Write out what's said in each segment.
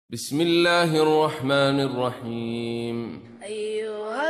بسم الله الرحمن الرحيم أيها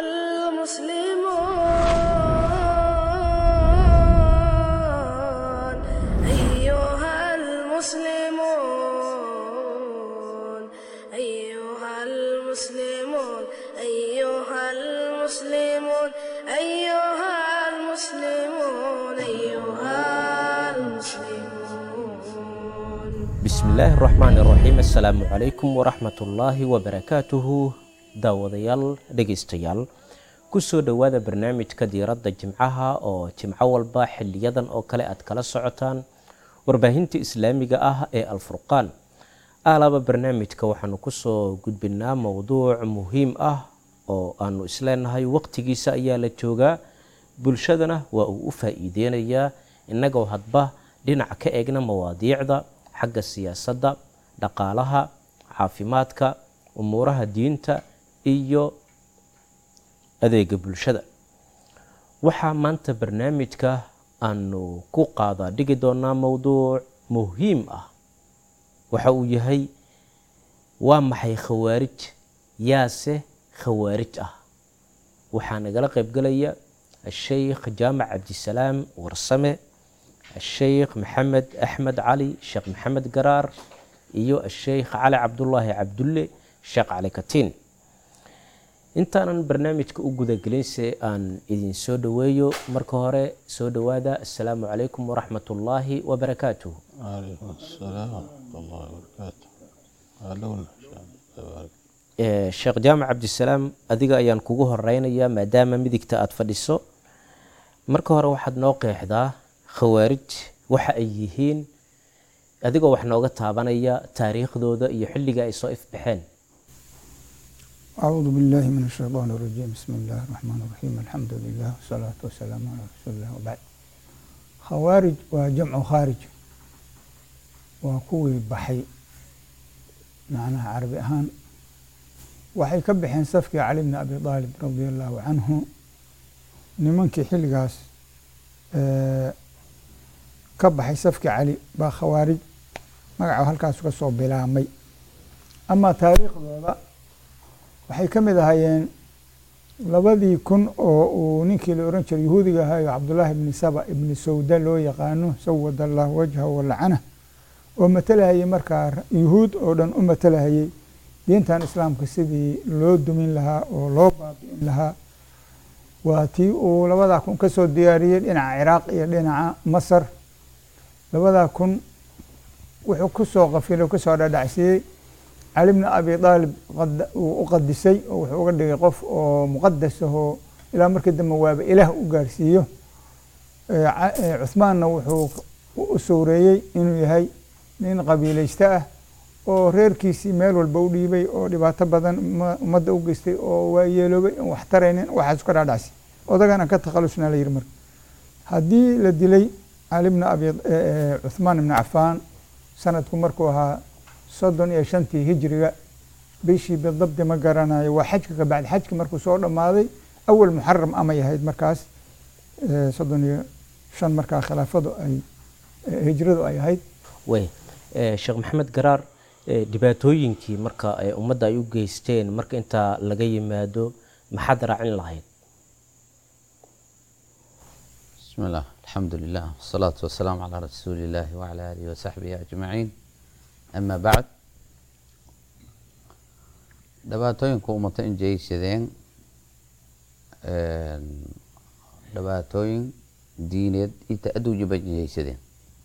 المسلمون أيها المسلمون أيها المسلمون أيها المسلمون أيها المسلمون أيها المسلمون bismillaahi raxmaani raxiim assalaamu calaykum waraxmatullaahi wabarakaatuhu daawadayaal dhegaystayaal kusoo dhowaada barnaamijka diiradda jimcaha oo jimco walba xiliyadan oo kale aad kala socotaan warbaahinta islaamiga ah ee alfurqaan aalaba barnaamijka waxaanu kusoo gudbinaa mowduuc muhiim ah oo aanu isleenahay waqtigiisa ayaa la joogaa bulshadana waa uu u faa-iideynayaa innagoo hadba dhinac ka eegna mawaadiicda xagga siyaasadda dhaqaalaha caafimaadka umuuraha diinta iyo adeega bulshada waxaa maanta barnaamijka aanu ku qaadaa dhigi doonaa mowduuc muhiim ah waxa uu yahay waa maxay khawaarij yaase khawaarij ah waxaa nagala qaybgalaya asheykh jaamac cabdisalaam warsame الشheykh maxamed axmed cali sheekh maxamed garaar iyo asheykh cali cabdulaahi cabdulle sheekh cali katiin intaanan barnaamijka u gudagelinse aan idin soo dhoweeyo marka hore soo dhowaada assalaamu calaykum waraxmat ullaahi wabarakaatuh عليكم السلام ورحمة الله وبركاته أهلون sheekh jaamac cabdisalaam adiga ayaan kugu horeynayaa maadaama midigta aada fadhiso marka hore waxaad noo qeexdaa khawaarij waxa ay yihiin adigoo wax nooga taabanaya taariikhdooda iyo xilliga ay soo ifbaxeen أعوذ بالله من الشيطان الرجيم بسم الله الرحمن الرحيم الحمد لله والصلاة والسلام على رسول الله وبعد خوارج وجمع خارج وكوي بحي معناها عربي أهان waxay ka baxeen safkii cali bni abi aalib radia allahu canhu nimankii xilligaas ka baxay safkii cali baa khawaarij magaca halkaas ka soo bilaamay amaa taariikhdooda waxay ka mid ahaayeen labadii kun oo uu ninkii la oran jiray yahuudiga ahayo cabdullaahi ibni saba ibni sawda loo yaqaano sawad allah wajhahu walacana oo matalahayay markaa yuhuud oo dhan u matalahayay diintan islaamka sidii loo dumin lahaa oo loo baabi'in lahaa waa tii uu labadaa kun ka soo diyaariyey dhinaca ciraaq iyo dhinaca masar labadaa kun wuxuu ku soo qafilay o kasoo dhadhacsiiyey cali bni abi aalib uu u qadisay oo wuxuu uga dhigay qof oo muqadas ahoo ilaa markii dambe waaba ilaah u gaarsiiyo cuhmaanna wuxuu u sowreeyey inuu yahay nin qabiilaysta ah oo reerkiisii meel walba u dhiibay oo dhibaato badan ummadda u geystay oo waa yeeloobay on wax taraynin waxaas ka dhaadhacsi odagana ka takhalusna la yihi marka haddii la dilay cali bni abi cuhmaan ibni cafaan sanadku markuu ahaa soddon iyo shantii hijriga bishii bidabdi ma garanayo waa xajka ka bacdi xajki markuu soo dhammaaday awal muxaram amay ahayd markaas soddon iyo shan markaa khilaafadu ay hijradu ay ahayd wey sheekh maxamed garaar dhibaatooyinkii marka ummadda ay u geysteen marka intaa laga yimaado maxaad raacin lahayd بسم الله الحمد لله والصلاة والسلام على رسول الله وعلى آله وصحبه أجمعين أما بعد dhibaatooyinka ummata in jeysadeen dhibaatooyin diineed inta aduujiba jeysadeen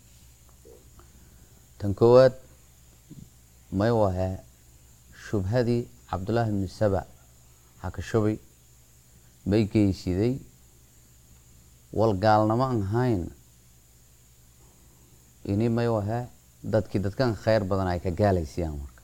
tan koowaad may wahe shubhadii cabdullaahi bni saba haka shubay may geysiday wal gaalnamo aan ahayn ini may wahe dadkii dadkan kheyr badan ay ka gaalaysiyaan marka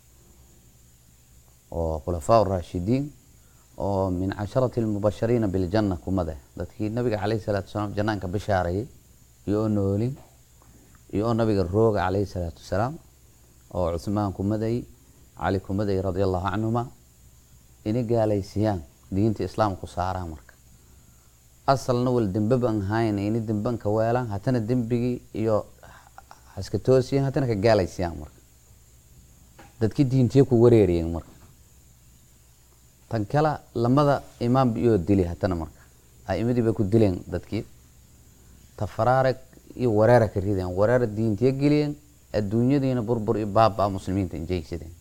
oo khulafaa raashidiin oo min casharati lmubashariina biljanna kumade dadkii nabiga caleyhi salaatu wasalaam janaanka bishaarayay iyo oo noolin iyo oo nabiga rooga caleyhi salaatu wasalaam oo cuhmaan kumaday cali kumaday radia allahu canhuma inay gaalaysiyaan diinta islaamku saaraan marka asalna wal dembeba aan ahayn ini dembanka weelaan hatana dembigii iyo haska toosiyan hatana ka gaalaysiyaan marka dadki diintiya ku wareeriyeen marka tan kale lamada imaam iyoo dili hatana marka a'imadii bay ku dileen dadkii tafaraarag iyo wareera ka rideen wareera diintiya geliyeen adduunyadiina burbur iyo baaba muslimiinta injeysadeen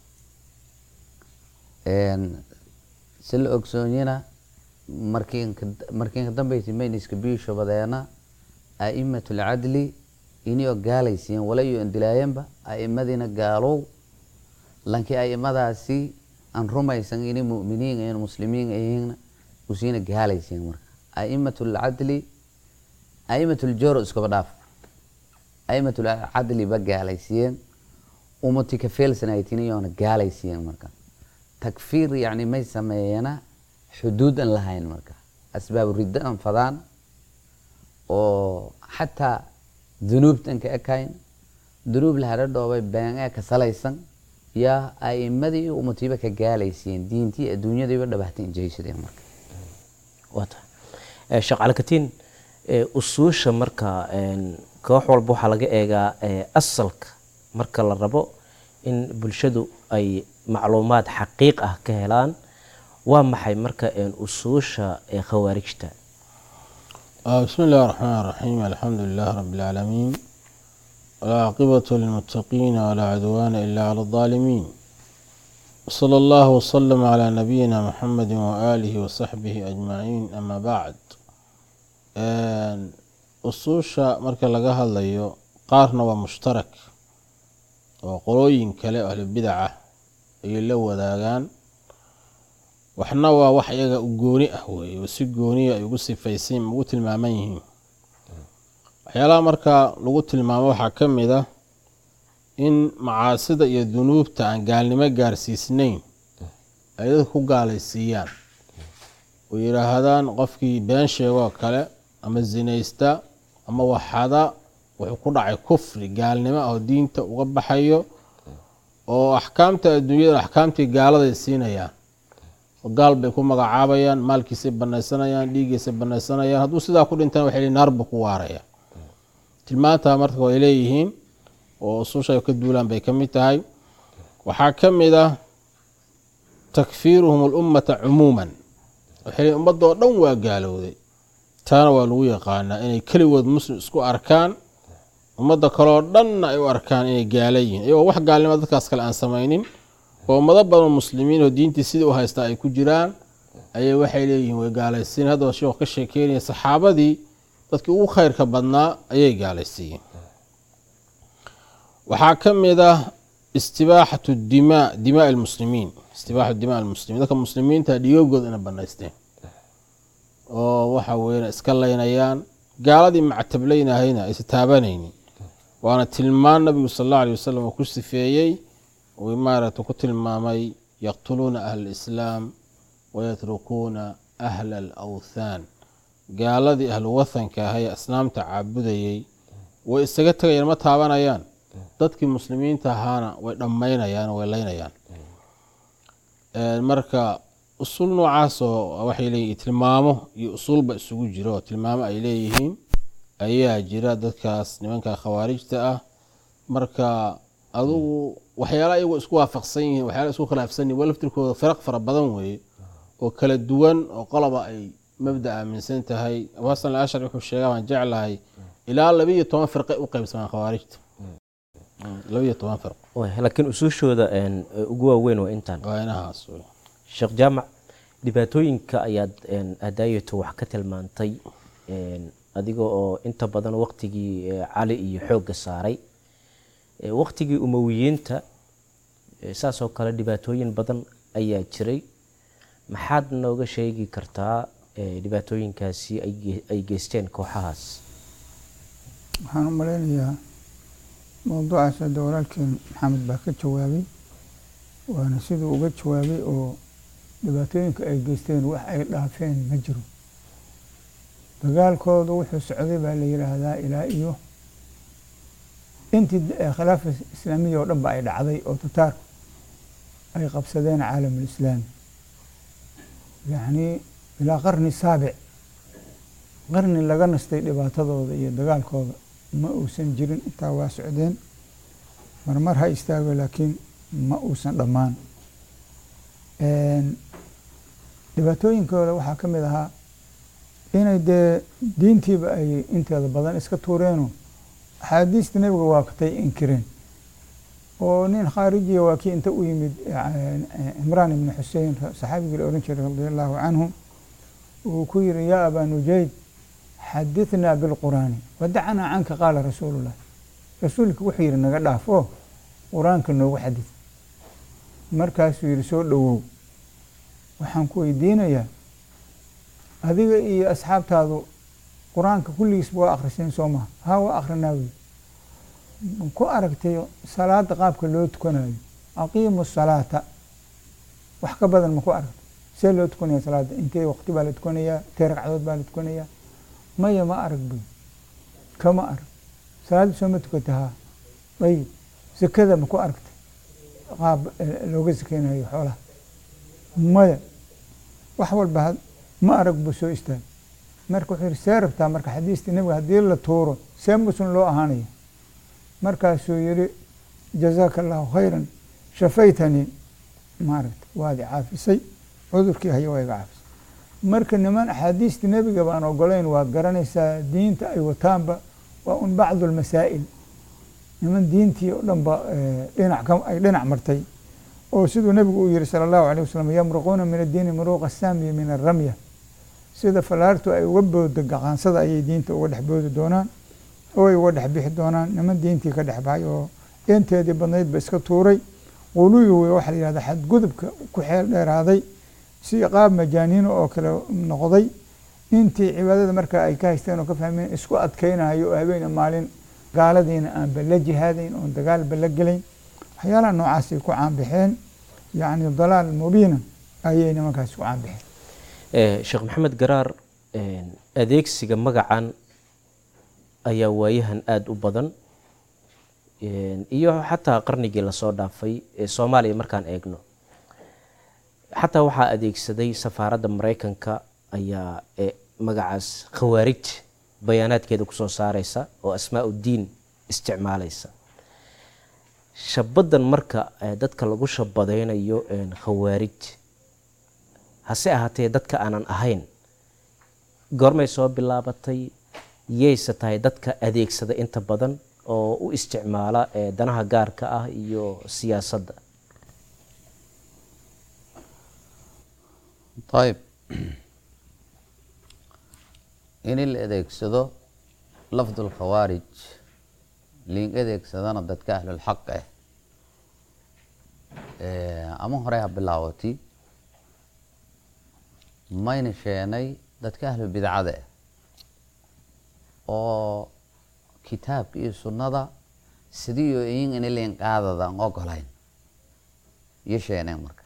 si la ogsoonyana markiin markiin ka dambeysay mayniska biishabadeena a'imatu lcadli inio gaalaysiiyeen wala iyo indilaayanba a'imadiina gaalow lankii a'imadaasi aan rumaysan inay mu'miniin ayiin muslimiin ayihiin usiina gaalaysiiyeen marka a'imatu lcadli a'imatu ljoro iskaba dhaaf a'imatu lcadli ba gaalaysiiyeen umati ka feelsanaytin iyoona gaalaysiiyeen marka takfiir yani may sameeyena xuduud aan lahayn marka asbaab riddo aan fadaan oo xataa dunuubtan ka ekayn dunuub lahadha dhoobay been ee ka salaysan yaa a'imadii iyo umatiiba ka gaalaysiiyeen diintii adduunyadiiba dhabahtay injeysadeen marka waata sheekh calikatiin usuusha marka koox walba waxaa laga eegaa asalka marka la rabo in bulshadu ay macluumaad xaqiiq ah ka helaan waa maxay marka usuusha khawaarijta بسم الله الرحمن الرحيم الحمد لله رب العالمين والعاقبة للمتقين ولا عدوان إلا على الظالمين وصلى الله وسلم على نبينا محمد وآله وصحبه أجمعين أما بعد usuusha marka laga hadlayo qaarna waa mushtarak oo qolooyin kale ahlubidaca ayay la wadaagaan waxna waa wax iyaga gooni ah weeye oo si gooniya ay ugu sifaysan ugu tilmaaman yihiin waxyaalaha marka lagu tilmaamo waxaa ka mid ah in macaasida iyo dunuubta aan gaalnimo gaarsiisnayn ay dadka ku gaalaysiiyaan oo yidhaahdaan qofkii been sheegoo kale ama zinaysta ama waxada wuxuu ku dhacay kufri gaalnimo ah oo diinta uga baxayo oo axkaamta adduunyada axkaamtii gaaladay siinayaan gaal bay ku magacaabayaan maalkiisay banaysanayaan dhiiggiisay banaysanayaan hadduu sidaa ku dhintana waxay naar buu ku waaraya tilmaantaa marka way leeyihiin oo ususha ay ka duulaan bay ka mid tahay waxaa ka mid ah takfiiruhum alummata cumuuman waxay leeyihin ummadoo dhan waa gaalowday taana waa lagu yaqaanaa inay keligood muslim isku arkaan ummadda kaleo dhanna ay u arkaan inay gaala yihiin iyagoo wax gaalnimo dadkaas kale aan samaynin oo ummado badan muslimiin oo diintii sidii u haystaa ay ku jiraan ayay waxay leeyihiin way gaalaysiin haddaba sheekhu ka sheekeynaya saxaabadii dadkii ugu khayrka badnaa ayay gaalaysiiyeen waxaa ka mid ah istibaaxatu dimaa dimaa almuslimiin istibaaxatu dimaa almuslimiin dadka muslimiinta dhigoogooda ina banaysteen oo waxa weeyaan iska laynayaan gaaladii mactablaynahayna aysa taabanaynin waana tilmaan nabigu sal allahu alay wasalam oo ku sifeeyey uu maaragta ku tilmaamay yaqtuluuna ahla alislaam wayatrukuuna ahla alawthaan gaaladii ahlu wathanka ahay asnaamta caabudayey way isaga tegayaan ma taabanayaan dadkii muslimiinta ahaana way dhammaynayaan way laynayaan marka usul noocaasoo waxay leeyihin tilmaamo iyo usulba isugu jiro oo tilmaamo ay leeyihiin ayaa jira dadkaas nimanka khawaarijta ah marka adugu waxyaala iyagoo isku waafaqsan yihiin waxyaala isku khilaafsan yihin waa laftirkooda firaq fara badan weeye oo kala duwan oo qoloba ay mabda aaminsan tahay abu xasan alashari wuxuu sheegaa waan jeclahay ilaa labiiyo toban firqay u qeybsamaan khawaarijta labiiyo toban firq laakiin usuushooda ugu waaweyn waa intaan waa inahaas sheekh jaamac dhibaatooyinka ayaad hadaayato wax ka tilmaantay adiga oo inta badan waqtigii cali iyo xoogga saaray waqtigii umowiyiinta saasoo kale dhibaatooyin badan ayaa jiray maxaad nooga sheegi kartaa dhibaatooyinkaasi ay geysteen kooxahaas waxaan u malaynayaa mowduucaas hadda walaalkeen maxamed baa ka jawaabay waana siduu uga jawaabay oo dhibaatooyinka ay geysteen wax ay dhaafeen ma jiro dagaalkoodu wuxuu socday baa la yidhaahdaa ilaa iyo intii khilaafa islaamiya oo dhan ba ay dhacday oo tataar ay qabsadeen caalamulislaami yacnii ilaa qarni saabic qarni laga nastay dhibaatadooda iyo dagaalkooda ma uusan jirin intaa waa socdeen marmar ha istaago laakiin ma uusan dhammaan dhibaatooyinkooda waxaa ka mid ahaa inay dee diintiiba ay inteeda badan iska tuureeno axaadiista nebiga waakatay inkireen oo nin khaarijiya waa kii inta u yimid cimraan ibni xusein saxaabigii la ohan jiray radi allahu canhu uu ku yiri yaa abaa nujayd xadithnaa bilqur'aani wadacanaa canka qaala rasuulullah rasuulka wuxuu yihi naga dhaaf oo qur-aanka noogu xadid markaasuu yihi soo dhowow waxaan ku weydiinayaa adiga iyo asxaabtaadu qur-aanka kulligiisba waa akhriseen soo maha haa waa akhrinaa wy ku aragtay salaada qaabka loo tukanayo aqiimu salaata wax ka badan ma ku aragtay see loo tukanaya salaada intee waqti baa la tukanayaa intee ragcadood baa la tukanayaa maya ma arag buy kama arag salaadda soo ma tukata haa ayib sakada ma ku aragtay qaab looga sakeynayo xoolaha maya wax walba ma arag buu soo istaagay marka wuxuu yihi see rabtaa marka xadiistii nebiga haddii la tuuro see muslim loo ahaanaya markaasuu yihi jazaaka allahu khayran shafaytanii maaragta waad i caafisay cudurkii haya waa iga caafisay marka niman axaadiistii nebiga baan ogolayn waad garanaysaa diinta ay wataanba waa un bacdu lmasaa'il niman diintii oo dhan ba dhinac ka ay dhinac martay oo siduu nebigu uu yihi sala allahu alayh wasalam yamruquuna min addiini muruuqa saamiya min aramya sida falaartu ay uga boodo gaqaansada ayay diinta uga dhex boodi doonaan oo ay uga dhex bixi doonaan niman diintii ka dhex baxay oo eenteedii badnaydba iska tuuray quluwi wey waxaa la yihahda xadgudubka ku xeel dheeraaday si qaab majaaniino oo kale noqday intii cibaadada markaa ay ka haysteen oo ka fahmeen isku adkeynayo oo habeena maalin gaaladiina aanba la jihaadayn oon dagaalba la gelayn waxyaalaha noocaasay ku caanbixeen yacni dalaal mubiina ayay nimankaasi ku caanbixeen sheekh maxamed garaar adeegsiga magacan ayaa waayahan aada u badan iyo xataa qarnigii lasoo dhaafay ee soomaaliya markaan eegno xataa waxaa adeegsaday safaaradda mareykanka ayaa magacaas khawaarij bayaanaadkeeda kusoo saareysa oo asmaa uddiin isticmaaleysa shabadan marka dadka lagu shabadeynayo khawaarij hase ahaatee dadka aanan ahayn goormay soo bilaabatay yayse tahay dadka adeegsada inta badan oo u isticmaala danaha gaarka ah iyo siyaasadda ayib in la adeegsado lafdu lkhawaarij liin adeegsadana dadka ahlulxaq ah ama hore ha bilaawati mayna sheenay dadka ahlubidcada ah oo kitaabka iyo sunnada sidii oo iyin ina liin qaadadan ogolayn iyo sheeneen marka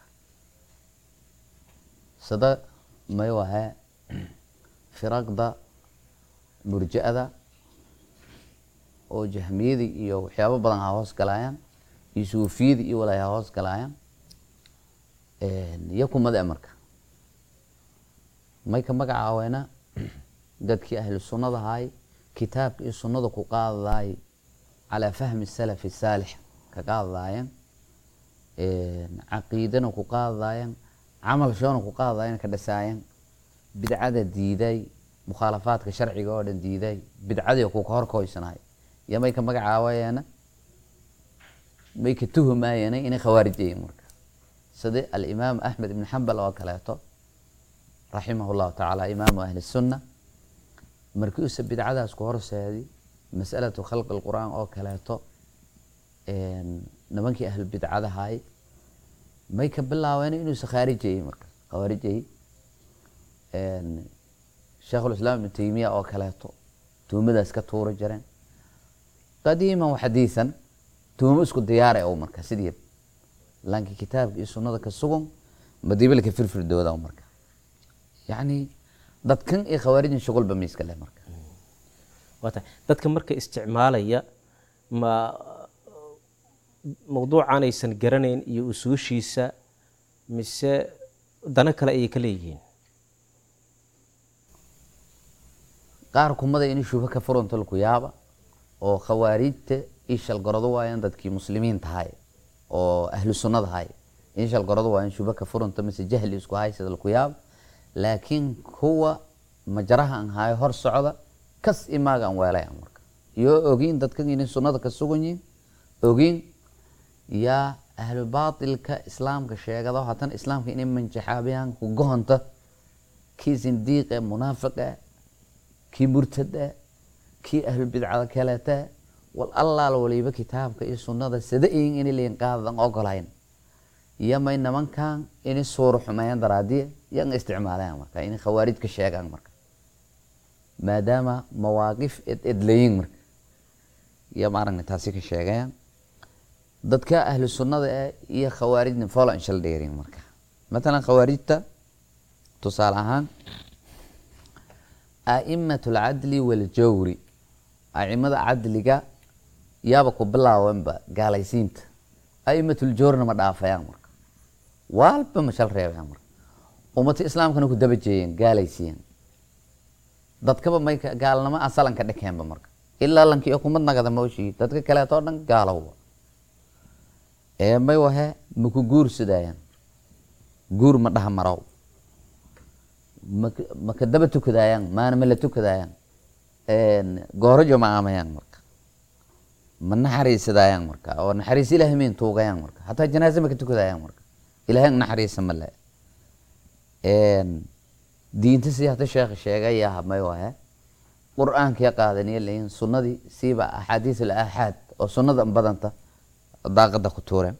sida may wahe firaqda murja-da oo jahmiyadii iyo waxyaabo badan ha hoos galaayaan iyo suufiyadii iyo walaay ha hoos galaayaan iyo kumada marka may ka magacaaweena dadkii ahlu sunnada ahay kitaabka iyo sunnada ku qaadadaay calaa fahmi salafi saalix ka qaadadaayeen caqiidana ku qaadadaayeen camal shoona ku qaadadaayeen ka dhasaayeen bidcada diiday mukhaalafaadka sharciga oo dhan diiday bidcadii ku horkoysanahay iyo may ka magacaawayeena may ka tuhumaayeen inay khawaarij yihiin marka sida alimaam axmed ibn xambal oo kaleeto raximah llahu tacaala imaamu ahli sunna markii uuse bidcadaas ku horseedi masalatu khalqi lqur'aan oo kaleeto nimankii ahlu bidcadahay may ka bilaabeen inuusa khaarijayey marka khawaarijayey sheikhulislaam ibnu taymiya oo kaleeto tuhumadaas ka tuura jireen qadiiman wa xadiisan tuhumo isku diyaara o marka sidii laakiin kitaabka iyo sunnada ka sugan madiibalka firfirdooda marka yacni dadkan iyo khawaarijin shuqulba miiska leh marka waa tahay dadka marka isticmaalaya ma mawduucaanaysan garanayn iyo usuushiisa mise dano kale ayay ka leeyihiin qaar kumada in shuba ka furunta laku yaaba oo khawaarijta ii shalgarado waayaan dadkii muslimiin tahay oo ahlu sunnada hay inshal goradu waa in shuba ka furunta mise jahli isku hay sida laku yaab laakiin kuwa majaraha aan hayo hor socda kas imaaga aan weelay aan marka iyo ogiin dadkan inay sunnada ka sugan yihiin ogiin yaa ahlu baatilka islaamka sheegado haddana islaamka inay manjaxaabiyaan ku gohonta kii sindiiqe munaafiqe kii murtade kii ahlu bidcada kalete wal allaal waliba kitaabka iyo sunnada sada iyin inay leeyin qaadadan ogolayn iyo may nimankan inay suuro xumeeyaan daraadiye yan isticmaalayaan marka inay khawaarij ka sheegaan marka maadaama mawaaqif ed edlayin marka iyo maaragna taasi ka sheegayaan dadka ahlu sunnada eh iyo khawaarijna folo inshal dheerin marka matalan khawaarijta tusaale ahaan a'imat alcadli waljawri a'imada cadliga yaaba ku bilaawanba gaalaysiinta a'imatljawrina ma dhaafayaan marka waalba ma shal reebayaan marka ummata islaamkana ku daba jeeyeen gaalaysiiyeen dadkaba may gaalnimo asalanka dhekeenba marka ilaa lanki iyo kumad nagada mooshii dadka kaleetoo dhan gaalowa ee may wahe maku guursadayaan guur ma dhaha marow mak- maka daba tukadaayaan maana ma la tukadaayaan goorojo ma aamayaan marka ma naxariisadayaan marka oo naxariis ilaahay mayn tuugayaan marka hataa janaaze ma ka tukadaayaan marka ilaahay naxariisa ma le diinta si hata sheekh sheegaya may wahe qur-aankii qaadaniya leeyihin sunnadii siiba axaadiis al aaxaad oo sunnada badanta daaqada ku tuureen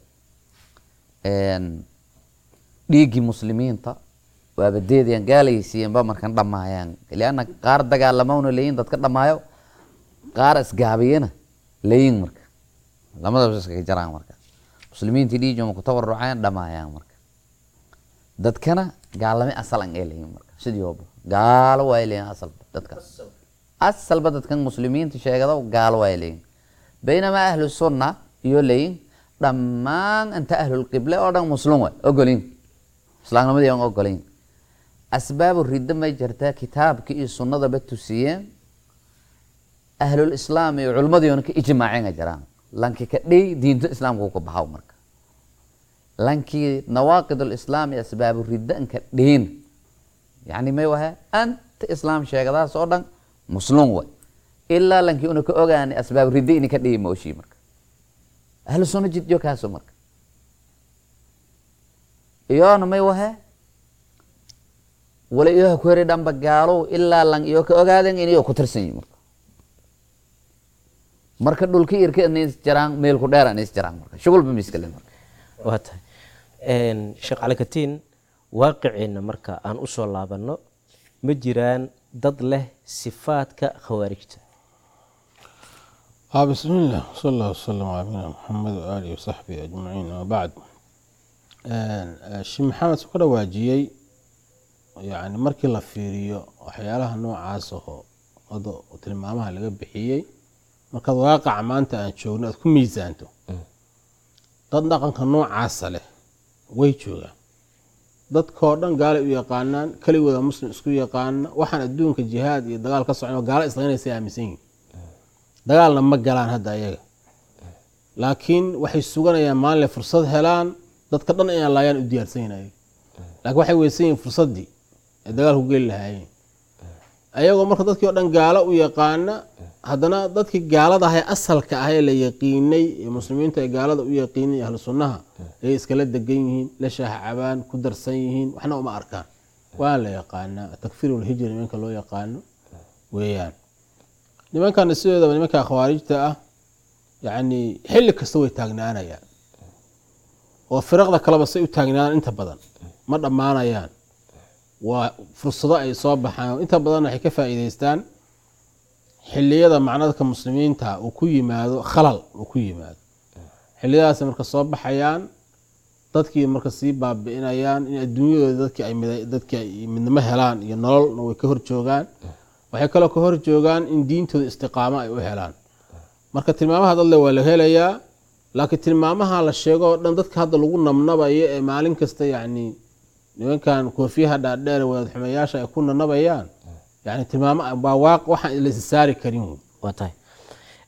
dhiiggii muslimiinta waaba deedayaan gaalaysiiyanba markan dhammaayaan lianna qaar dagaalamawna leeyihin dadka dhammaayo qaar isgaabiyana leeyihin marka lamadaba iskaga jaraan marka muslimiintii dhiijoma ku tabarucayaan dhammaayaan marka dadkana gaalame asalan ee leeyihin marka sidii ooba gaalo waa leeyihin asalba dadka asalba dadkan muslimiinta sheegado gaalo waa leeyihin baynamaa ahlu sunna iyo leeyihin dhammaan inta ahlulqible oo dhan muslim way ogolin islaamnimadii aan ogolayn asbaabu riddo may jirtaa kitaabka iyo sunnadaba tusiyeen ahlul islaam iyo culimmadiiona ka ijmaaceen ay jiraan lanki ka dhey diinta islaamka ka baxaw marka lankii nawaaqid lislaam iyo asbaabu riddo anka dheyn yani may waha anta islaam sheegadaas oo dhan muslim way ilaa lankii una ka ogaanay asbaabu riddo ini ka dhihi mooshii marka ahlu sunna jidyo kaaso marka iyoona may wahe wala iyoha ku heri dhanba gaalow ilaa lang iyo ka ogaaden in iyo ku tirsan yihin marka marka dhulka irka ina is jiraan meel ku dheer ana is jiraan marka shugulba miskale marka waa tahay sheekh cali katiin waaqiciina marka aan usoo laabanno ma jiraan dad leh sifaadka khawaarijta آه بسم الله صلى الله وسلم على نبينا محمد وآله وصحبه أجمعين وبعد شي محمد سكر واجiyey يعني markii la fiiriyo waxyaalaha noocaas aho wada tilmaamaha laga bixiyey markaad waaqaca maanta aan joogno aad ku miisaanto dad dhaqanka noocaasa leh way joogaan dadkoo dhan gaalay u yaqaanaan keligooda muslim isku yaqaana waxaan adduunka jihaad iyo dagaal ka socon gaalo islaynaysa aaminsan yihin dagaalna ma galaan hadda ayaga laakiin waxay suganayaan maalinle fursad helaan dadka dhan inaan laayaan u diyaarsan yihin ayaga laakiin waxay weysan yihin fursaddii ay dagaal ku geli lahaayeen ayagoo marka dadkii oo dhan gaalo u yaqaana haddana dadkii gaalada ahay asalka ah ee la yaqiinay ee muslimiinta ee gaalada u yaqiinay ahlu sunnaha ay iskala degan yihiin la shaaha cabaan ku darsan yihiin waxna uma arkaan waa la yaqaanaa takfiirulhijri nimanka loo yaqaano weeyaan nimankana sidoodaba nimanka khawaarijta ah yacni xilli kasta way taagnaanayaan oo firaqda kaleba say u taagnaan inta badan ma dhammaanayaan waa fursado ay soo baxaan inta badan waxay ka faa'iideystaan xilliyada macnadka muslimiinta uu ku yimaado khalal uu ku yimaado xilliyadaas marka soo baxayaan dadkii marka sii baabi'inayaan in adduunyadooda dadkii ay mid- dadkii ay midnimo helaan iyo nololna way ka hor joogaan waxay kaloo ka hor joogaan in diintooda istiqaamo ay u helaan marka tilmaamaha dadle waa la helayaa laakiin tilmaamaha la sheego oo dhan dadka hadda lagu nabnabayo ee maalin kasta yacni nimankan koofiyaha dhaadheer ee wadaad xumeyaasha ay ku nanabayaan yani tilmaamo waa waaq waxaan la isa saari karin wey waa tahay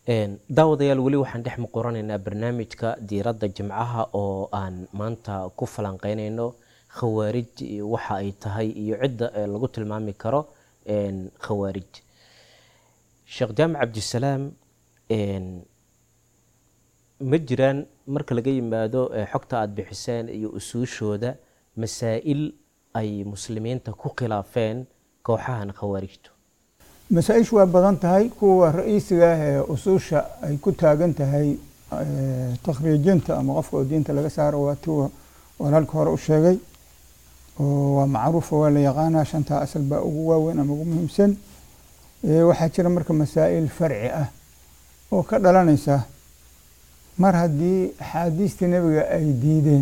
Een, daawadayaal weli waxaan dhex muquranaynaa barnaamijka diiradda jimcaha oo aan maanta ku falanqeynayno khawaarij iyo waxa ay tahay iyo cidda ee lagu tilmaami karo een, khawaarij sheekh jaamac cabdisalaam een, ma jiraan marka laga yimaado ee, xogta aada bixiseen iyo usuushooda masaa'il ay muslimiinta ku khilaafeen kooxahan khawaarijtu masaa-ishu waa badan tahay kuwa ra-iisiga ah ee usuusha ay ku taagan tahay eh, takhriijinta ama qofka oo diinta laga saaro waa tuwa walaalka hore u sheegay oo waa macruufa waa la yaqaanaa shantaa asal baa ugu waaweyn ama ugu muhiimsan Eh, waxaa jira marka masaa'il farci ah oo ka dhalanaysa mar haddii axaadiistii nebiga ay diideen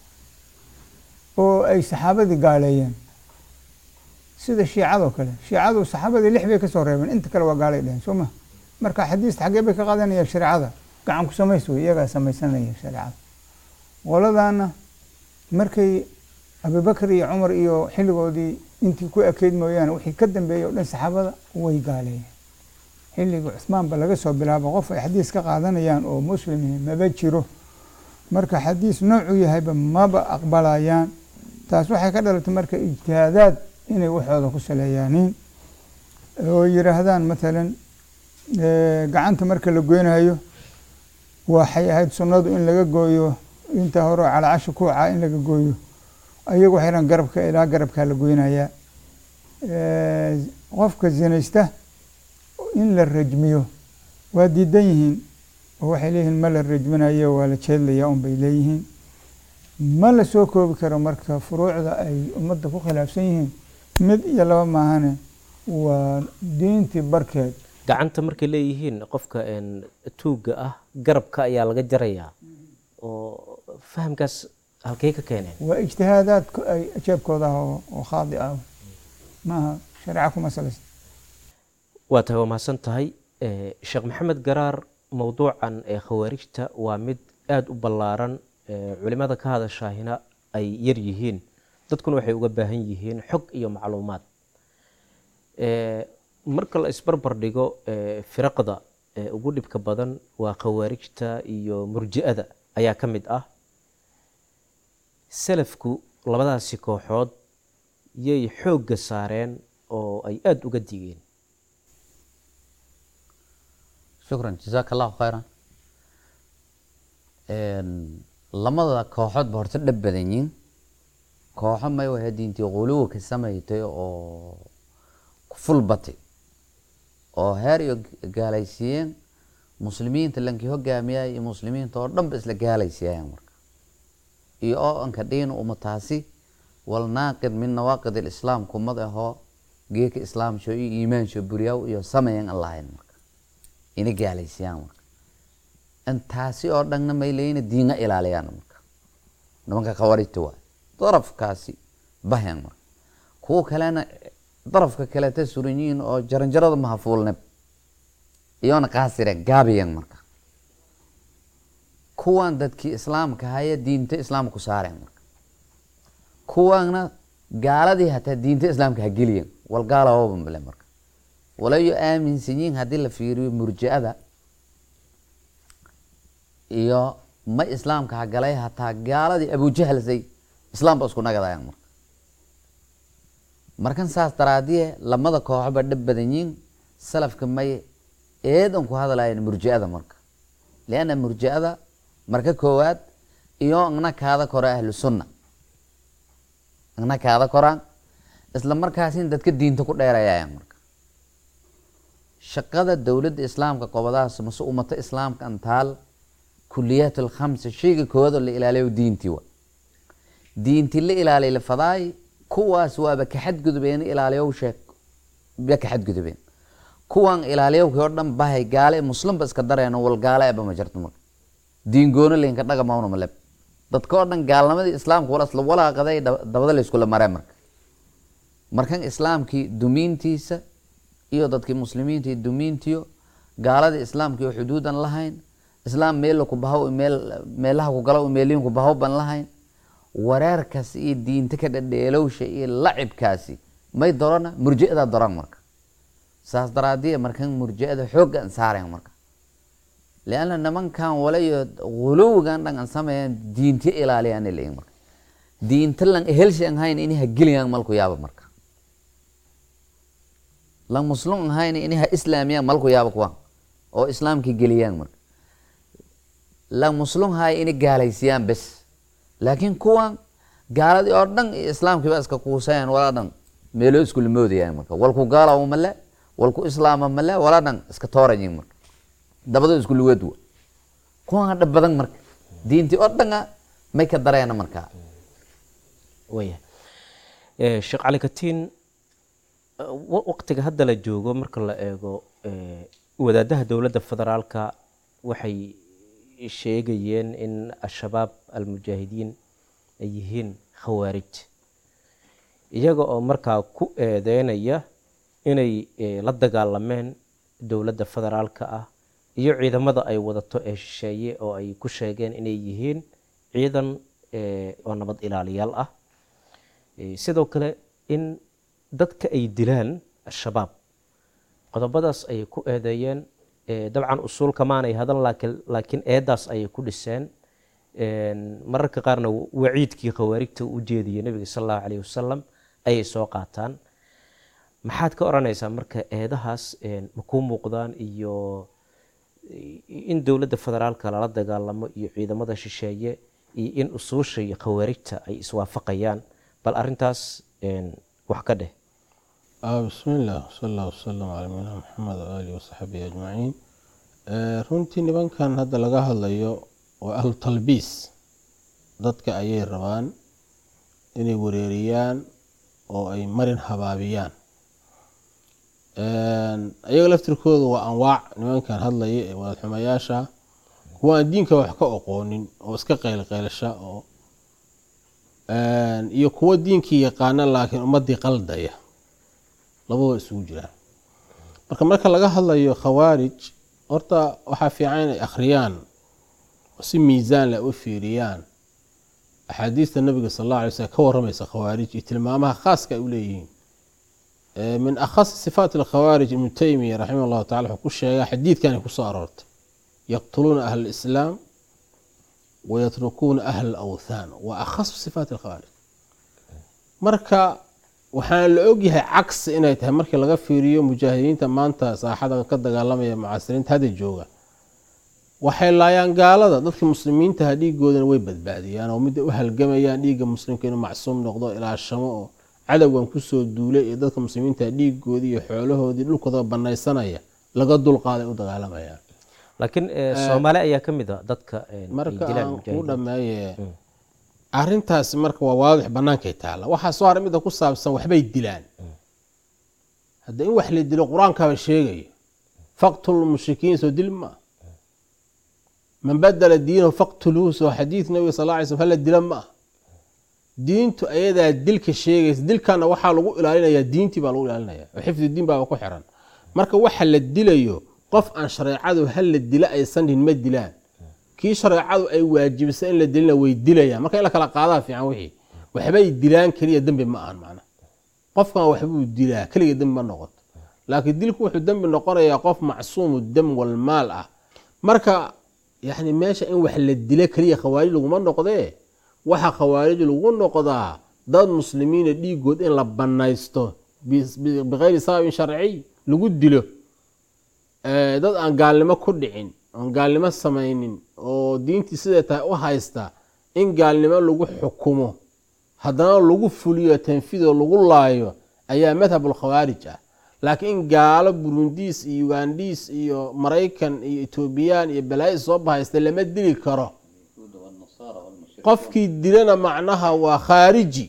oo ay saxaabadii gaaleeyeen sida shiicadoo kale shiicadu saxaabadii lix bay ka soo reebeen inta kale waa gaalay dheheen soo ma marka xadiista xaggee bay ka qaadanayaan shareecada gacan ku samays wey iyagaa samaysanaya shareecada qoladaana markay abubakar iyo cumar iyo xilligoodii intii ku ekeyd mooyaane wixii ka dambeeyey oo dhan saxaabada way gaaleeyeen xilligii cusmaanba laga soo bilaabo qof ay xadiis ka qaadanayaan oo muslim maba jiro marka xadiis noocuu yahayba maba aqbalayaan taas waxay ka dhalatay marka ijtihaadaad inay waxooda ku saleeyaaniin oo yidhaahdaan matalan eh, gacanta marka la goynayo waxay ahayd sunnadu in laga gooyo inta hore oo calacasha kuuca in laga gooyo ayagu waxay dhahan garabka ilaa garabkaa la goynayaa Eh, qofka zinaysta in la rajmiyo waa diidan yihiin oo waxay leeyihiin ma la rajminayo waa la jeedlayaa un bay leeyihiin ma la soo koobi karo marka furuucda ay ummadda ku khilaafsan yihiin mid iyo laba maahane waa diintii barkeed gacanta markay leeyihiin qofka een, tuugga ah garabka ayaa laga jarayaa oo fahamkaas halkay ka keeneen waa ijtihaadaad ku- ay jeebkooda ah oo oo khaadi ah maaha shareeca kuma salaysan waa tahay waa mahadsan tahay Eh, sheekh maxamed garaar mowduucan ee khawaarijta waa mid aada u ballaaran eh, culimada ka hadashaahina ay yar yihiin dadkuna waxay uga baahan yihiin xog iyo macluumaad Eh, marka la isbarbar dhigo eh, firaqda ee ugu dhibka badan waa khawaarijta iyo murji'ada ayaa ka mid ah salafku labadaasi kooxood yay xoogga saareen oo ay aada uga digeen shukran jazaaka allahu khayran lamada kooxoodba horta dhab badan yiin kooxo may wahay diintii quluwa ka samaytay oo ful batay oo heer iyo gaalaysiiyeen muslimiinta lankii hogaamiyay iyo muslimiinta oo dhan ba isla gaalaysiiyayaan marka iyo oo anka dhiin umataasi wal naaqid min nawaaqid alislaam kumad ahoo geeka islaamsho iyo iimaansho buryaw iyo samayan aan lahayn marka ina gaalaysiiyaan marka intaasi oo dhanna may leeyina diinga ilaaliyaan marka nimanka khawarijta waay darafkaasi bahyan marka kuwa kalena darafka kaleta suran yihiin oo jaranjarada mahafuulneb iyona qaasireen gaabiyan marka kuwan dadkii islaamka haya diinta islaamka ku saareen marka kuwaana gaaladii hataa diinta islaamka ha geliyen wal gaalababan bale marka walayo aaminsan yihiin haddii la fiiriyo murji'ada iyo ma islaamka ha galay hataa gaaladii abujahalsay islaam ba isku nagadayaan marka markan saas daraadiye lamada kooxoba dhab badan yihiin salafka may eedan ku hadlayan murji'ada marka lianna murji'ada marka koowaad iyo igna kaada kora ahlu sunna igna kaada koraan isla markaasin dadka diinta ku dheerayayaan marka shaqada dowladda islaamka qobadaas mase ummata islaamka antaal kuliyaat alkhamsa shayga koowaad oo la ilaaliyo diintii wa diintii la ilaaliy la fadaay kuwaas waaba ka xadgudubeen ilaaliyow sheeg ba ka xadgudubeen kuwan ilaaliyowkii oo dhan bahay gaale muslimba iska dareeno wal gaale eba ma jirto marka diin goono leynka dhaga mauna maleb dadka oo dhan gaalnimadii islaamka wala isla walaaqaday dabada la iskula mareen marka markan islaamkii dumiintiisa iyo dadkii muslimiinta iyo dumiintiyo gaaladii islaamka iyo xuduudan lahayn islaam meel ku bahaw meel meelaha ku galo meeliin ku bahaw ban lahayn wareerkaas iyo diinta ka dhadheelowsha iyo lacibkaasi may dorana murji'ada doran marka saas daraadiya markan murji'ada xoogga an saarayan marka lianna nimankan walayo guluwigan dhan an sameeyaan diinti ilaaliyaan ilayin marka diinta lan ehelshan hayn ini ha geliyaan malku yaaba marka lan muslum hayn ini ha islaamiyaan malku yaaba kuwan oo islaamki geliyaan marka lan muslum hay ini gaalaysiyaan bes laakiin kuwan gaaladii oo dhan iyo islaamkii ba iska kuusayaan walaa dhan meelo iskula moodayaan marka walku gaalawo male walku islaama male walaa dhan iska toorayin marka dabado isku lugeedwa kuwan dhab badan marka diintii oo dhana may ka dareena marka waya Eh, sheekh cali katiin eh, wa- waqtiga hadda la joogo marka la eego eh, wadaadaha dowladda federaalka waxay sheegayeen in al-shabaab almujaahidiin ay yihiin khawaarij iyaga oo markaa ku eedeynaya inay eh, la dagaalameen dowladda federaalka ah iyo ciidamada ay wadato ee shisheeye oo ay ku sheegeen inay yihiin ciidan eh, oo nabad ilaaliyaal ah Eh, sidoo kale in dadka ay dilaan al-shabaab qodobadaas ayay ku eedeeyeen Eh, dabcan usuulka maanay hadan laakiin laakiin eedaas ayay ku dhiseen En, mararka qaarna waciidkii khawaarijta u jeediyey nebiga sal allahu calayhi wasalam ayay soo qaataan maxaad ka odhanaysaa marka eedahaas en, ma kuu muuqdaan iyo in dowladda federaalka lala dagaalamo iyo ciidamada shisheeye iyo in usuusha iyo khawaarijta ay iswaafaqayaan bal arintaas en, wax ka dheh آه بسم الله وصلى الله وسلم على نبينا محمد وآله وصحبه أجمعين آه runtii nimankan hadda laga hadlayo waa ahlu talbiis dadka ayay rabaan inay wareeriyaan oo ay marin habaabiyaan ayaga laftirkooda waa anwaac nimankan hadlaya ee wadaadxumayaasha kuwa aan diinka wax ka oqoonin oo iska qaylqaylasha oo iyo kuwa diinkii yaqaana laakiin ummadii qaldaya labadoo isugu jiraan marka marka laga hadlayo khawaarij horta waxaa fiican inay akhriyaan oo si miisaan leh u fiiriyaan axaadiista nabiga sal alla alay slm ka waramaysa khawaarij iyo tilmaamaha khaaska ay u leeyihiin min akhasi sifaat alkhawaarij ibnu taymiya raximah allahu tacala wuxuu ku sheegaa xadiidkan ay kusoo aroortay yaqtuluuna ahla alislaam wayatrukuuna ahla alawthaan waa akhasu sifaat alkhawaarij marka waxaan la ogyahay cagsi inay tahay markii laga fiiriyo mujaahidiinta maanta saaxada ka dagaalamaya mucaasiriinta hadda jooga waxay laayaan gaalada dadka muslimiintaha dhiigoodana way badbaadiyaan oo midda u halgamayaan dhiigga muslimka inuu macsuum noqdo ilaashamo oo cadowgan kusoo duulay ee dadka muslimiinta dhiigoodii iyo xoolahoodii dhulkooda banaysanaya laga dulqaaday u dagaalamayaan laakiin soomaali ayaa ka mid a dadka ay marka dilaan aan kuu mujaahidiinta dhameeye arintaasi marka waa waadix bannaankay taalla waxaa soo haray midda ku saabsan waxbay dilaan hadda in wax la dilo qur-aankaaba sheegaya faqtulu mushrikiin soo dil ma man badala diinahu faqtuluuhu soo xadiid nabiga sal alla alay slm hala dila ma ah diintu ayadaa dilka sheegaysa dilkana waxaa lagu ilaalinayaa diintii baa lagu ilaalinaya oo xifdi diin baaba ku xiran marka waxa la dilayo qof aan shareecadu hala dila aysan dhihin ma dilaan kii shareecadu ay waajibisay in la dilina way dilayaan marka in la kala qaadaa fiican wixii waxbay dilaan keliya dembi ma ahan macna qofkan waxbuu dilaa keliga dembi ma noqoto laakiin dilku wuxuu dembi noqonayaa qof macsuumu dam walmaal ah marka yani meesha in wax la dila keliya khawaarij laguma noqdee waxa khawaarij lagu noqdaa dad muslimiina dhiigood in la banaysto bis- bi- bikayri sababin sharciy lagu dilo Eh, dad aan gaalnimo ku dhicin oon gaalnimo samaynin oo diintii siday tahay u haysta in gaalnimo lagu xukumo haddana lagu fuliyo tanfiidoo lagu laayo ayaa madhabulkhawaarij ah laakiin in gaalo burundiis iyo ugandhiis iyo maraykan iyo etoobiyaan iyo balaayi soo bahaysta lama dili karo qofkii dilana macnaha waa khaariji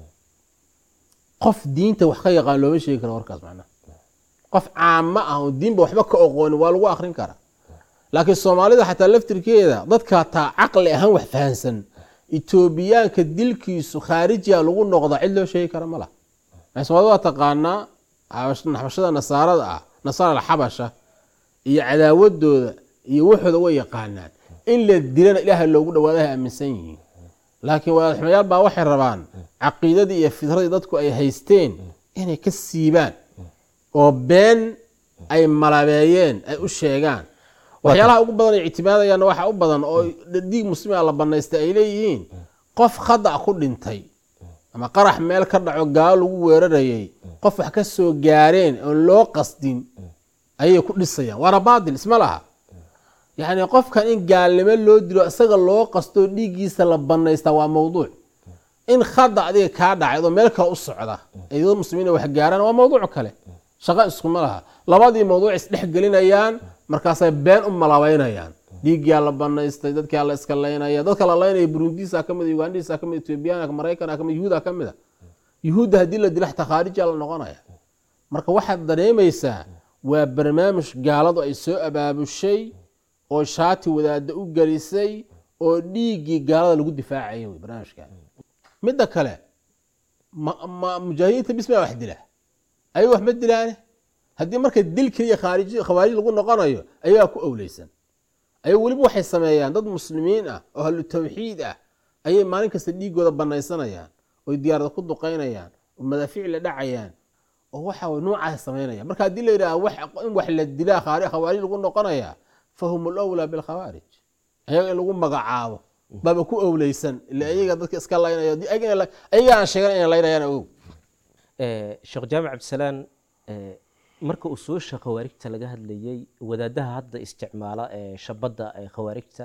qof diinta wax ka yaqaan looma sheegi karo warkaas macnaha qof caamo ah oo diinba waxba ka oqoonin waa lagu akrin karaa laakiin soomaalida xataa laftirkeeda dadka taa caqli ahaan wax fahansan etoobiyaanka dilkiisu khaarijiya lagu noqdaa cid loo sheegi kara ma laha maxay soomaalida waa taqaanaa xabash- xabashada nasaarada ah nasaara alxabasha iyo cadaawadooda iyo waxooda way yaqaanaan in la dilana ilaahay loogu dhawaadahay aaminsan yihiin laakiin wadaadxumayaal baa waxay rabaan caqiidadii iyo fitradii dadku ay haysteen inay ka siibaan oo been ay malabeeyeen ay u sheegaan waxyaalaha ugu badan ay ictimaadayaanna waxaa u badan oo dhiig muslima la banaystay ay leeyihiin qof khadac ku dhintay ama qarax meel ka dhaco gaalo lagu weerarayay qof wax ka soo gaareen oon loo qasdin ayay ku dhisayaan waana baatil isma laha yacni qofkan in gaalnimo loo dilo isaga loo qasto dhiiggiisa la banaystaa waa mawduuc in khada adiga kaa dhacay adoo meel kale u socda iyadoo muslimiin wax gaaraan waa mawduuc kale shaqo iskuma laha labadii mawduuc isdhex gelinayaan markaasay been u malabaynayaan dhiiggaa la banaystay dadkaa la iska laynaya dadka la laynaya burundiisa kamid ugandhiisa kamid ethoobiyaanka maraykan kamid yuhuuda kamid a yuhuudda haddii la dilo xataa khaarija la noqonaya marka waxaad dareemaysaa waa barnaamij gaaladu ay soo abaabushay oo shaati wadaada u gelisay oo dhiiggii gaalada lagu difaacaya wey barnaamijka midda kale ma mujaahidiinta bismaa wax dila ayaga wax ma dilaane haddii marka dil keliya khaarij khawaarij lagu noqonayo ayagaa ku owleysan ayagu weliba waxay sameeyaan dad muslimiin ah oo ahlu tawxiid ah ayay maalin kasta dhiigooda banaysanayaan oy diyaarada ku duqaynayaan oo madaafiic la dhacayaan oo waxa nuucaas samaynaya marka haddii la yidhaha in wax la dilaa khawaarij lagu noqonaya fahum lwlaa bilkhawaarij ayaga in lagu magacaabo baaba ku owleysan ila ayaga dadka iska laynaya ayaga aan sheegan inay laynayaan og sheekh jaamac cabdisalaan marka uu soo sha khawaarijta laga hadlayey wadaadaha hadda isticmaala ee shabadda ee khawaarijta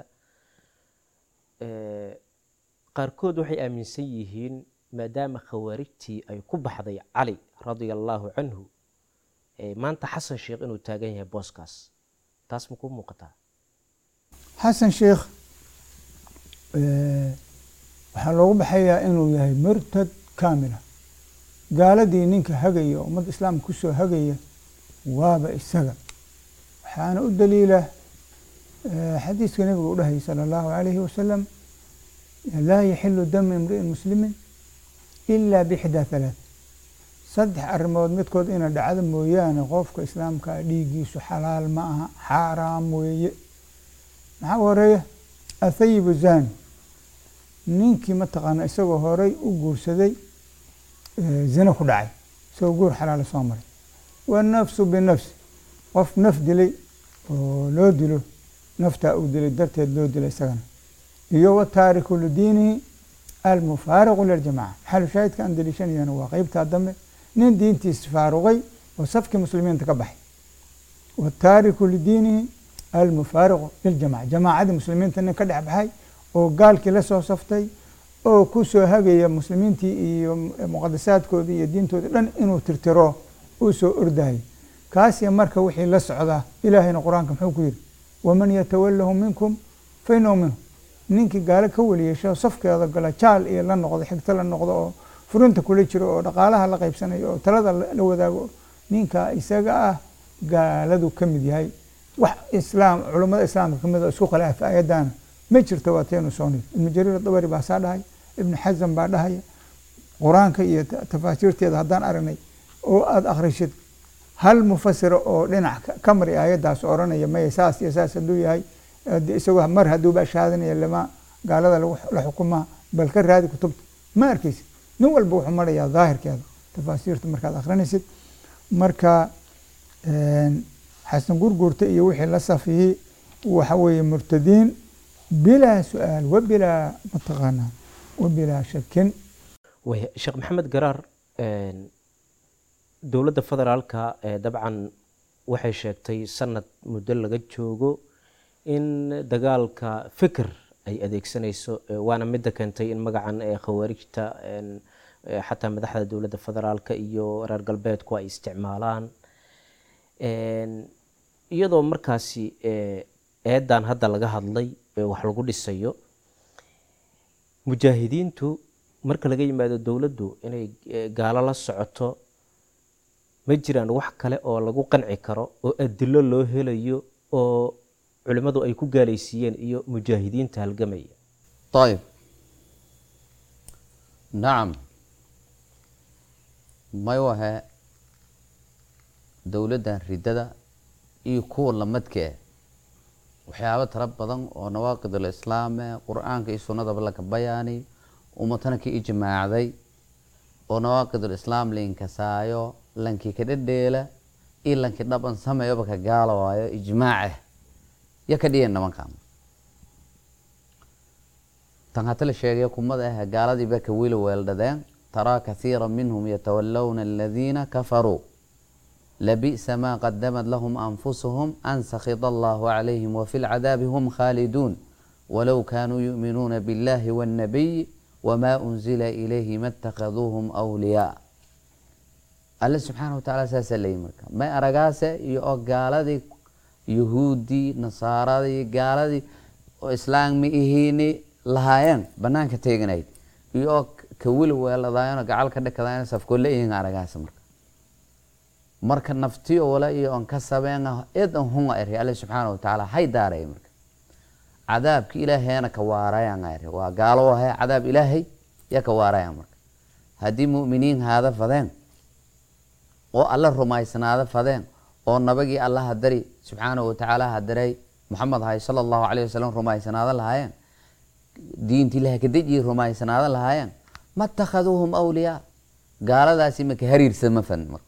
qaarkood waxay aaminsan yihiin maadaama khawaarijtii ay ku baxday cali radia allaahu canhu maanta xasan sheekh inuu taagan yahay booskaas taas ma ku muuqataa xasan sheekh waxaa loogu baxayaa inuu yahay murtad kaamila gaaladii ninka hagaya oo ummadda islaamka kusoo hagaya waaba isaga waxaana u daliila xadiiska nabiga u dhahayay sala allahu alayhi wasalam laa yaxilu damu imri'in muslimin ilaa bixdaa halaath saddex arrimood midkood ina dhacdo mooyaane qofka islaamkaa dhiiggiisu xalaal ma aha xaaraam weeye maxaa horeeya athayibu zani ninkii mataqaana isagoo horay u guursaday zina ku dhacay isagoo guur xalaala soo maray wanafsu binafsi qof naf dilay oo loo dilo naftaa uu dilay darteed loo dilay isagana iyo wataariku lidiinihi almufaariqu liljamaca maxalu shaahidka aan daliishanayana waa qeybtaa dambe nin diintiis faaruqay oo safkii muslimiinta ka baxay wataariku lidiinihi almufaariqu liljamaca jamaacadii muslimiinta nin ka dhex baxay oo gaalkii la soo saftay oo ku soo hagaya muslimiintii iyo muqadasaadkoodii iyo diintoodii dhan inuu tirtiro uu soo ordayay kaasiya marka wixii la socdaa ilaahayna qur-aanka muxuu ku yidhi waman yatawalahu minkum fa inahu minhu ninkii gaalo ka weliyeesho safkeeda gala jaal iyo la noqdo xigto la noqdo oo furinta kula jiro oo dhaqaalaha la qaybsanayo oo talada la wadaago ninkaa isaga ah gaaladu ka mid yahay wax islaam culummada islaamka ka mid oo isku khilaafa ayadana ma jirto waa teenu soo nid ibnu jariir dabari baa saa dhahay ibnu xasan baa dhahaya qur-aanka iyo tafaasiirteeda haddaan aragnay oo aada akhrishid hal mufasira oo dhinac ka mari aayaddaas odhanaya maya saas iyo saas hadduu yahay isagoo mar hadduuba shahaadanaya lama gaalada la xukumaa bal ka raadi kutubta ma arkaysid nin walba wuxuu marayaa daahirkeeda tafaasiirta markaad akhrinaysid marka xasan gurguurta iyo wixii la safiyey waxa weeye murtadiin bilaa su-aal wabilaa mataqaanaa wabilaa shakin sheekh maxamed garaar dowladda federaalka dabcan waxay sheegtay sanad muddo laga joogo in dagaalka fikir ay adeegsanayso waana midda keentay in magacan khawaarijta xataa madaxda dowladda federaalka iyo reer galbeedku ay isticmaalaan iyadoo markaasi eedan hadda laga hadlay wax lagu dhisayo mujaahidiintu marka laga yimaado dowladdu inay gaalo la socoto ma jiraan wax kale oo lagu qanci karo oo adilo loo helayo oo culimmadu ay ku gaalaysiiyeen iyo mujaahidiinta halgamaya ayib nacam may wahe dowladdan riddada iyo kuwa lamadka ah waxyaabo tara badan oo nawaaqidul islaame qur-aanka iyo sunnadaba laga bayaani ummatana ka ijmaacday oo nawaaqidul islaam liinkasaayo lankii ka dhedheela iyo lankii dhaban sameeyoba ka gaala waayo ijmaacah ya ka dhiyeen nimankan tan hata la sheegay kumada ah gaaladii ba ka weli weeldhadeen taraa kathiira minhum yatawallawna aladiina kafaruu labi'sa maa qadamat lahum anfusuhum an sakhita allahu calayhim wafi lcadaabi hum khaaliduun walow kaanuu yu'minuuna biاllahi waاnnabiy wamaa unzila ilayhi ma اtakaduuhum awliyaa alle subxaana watacaala saasaa leeyi marka may aragaase iyo oo gaaladii yuhuuddii nasaaradii gaaladii oo islaammi ihiini lahaayeen banaanka teeganayd iyo oo ka weli weeladaayano gacal ka dhakadaayano safkolle ihin aragaase marka marka naftiyo wala iyo on ka sabeen id an hunga eri alle subxaana watacaala hay daaray marka cadaabki ilaahayana ka waarayaan eri waa gaalo ahay cadaab ilaahay ya ka waarayaan marka haddii mu'miniin haada fadeen oo alla rumaysnaada fadeen oo nabagii allaha dari subxaanahu watacaala hadaray maxamed ahay sala allahu calayh wasalam rumaysanaada lahaayeen diinti ilaha kadejii rumaysanaada lahaayeen ma takhaduuhum awliyaa gaaladaasi maka hariirsama fan marka